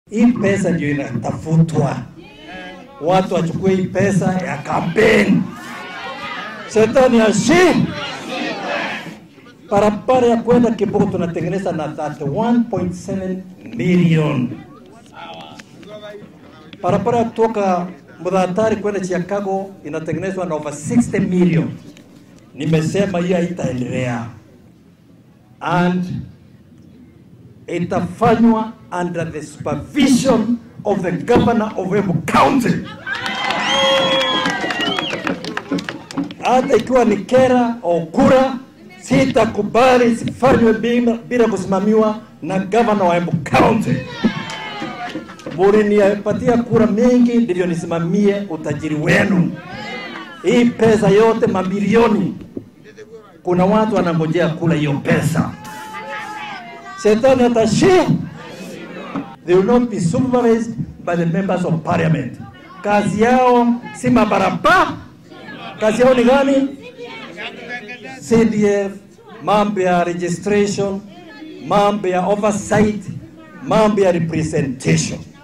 Hii pesa ndio inatafutwa, watu wachukue hii pesa ya kampeni. Shetani ashi barabara ya kwenda Kibugu tunatengeneza na 31.7 million. Barabara ya kutoka Mudhatari kwenda Chicago inatengenezwa na over 60 million. Nimesema hiyo haitaendelea and itafanywa under the supervision of the governor of Embu County. Hata ikiwa ni kera au kura, sitakubali zifanywe bila, bila kusimamiwa na governor wa Embu County. Mulinipatia kura mingi ndivyo nisimamie utajiri wenu. Hii pesa yote mabilioni, kuna watu wanangojea kula hiyo pesa. Shetani atashi. They will not be supervised by the members of parliament. Kazi yao si mabarabara. Kazi yao ni gani? CDF, mambo ya registration, mambo ya oversight, mambo ya representation.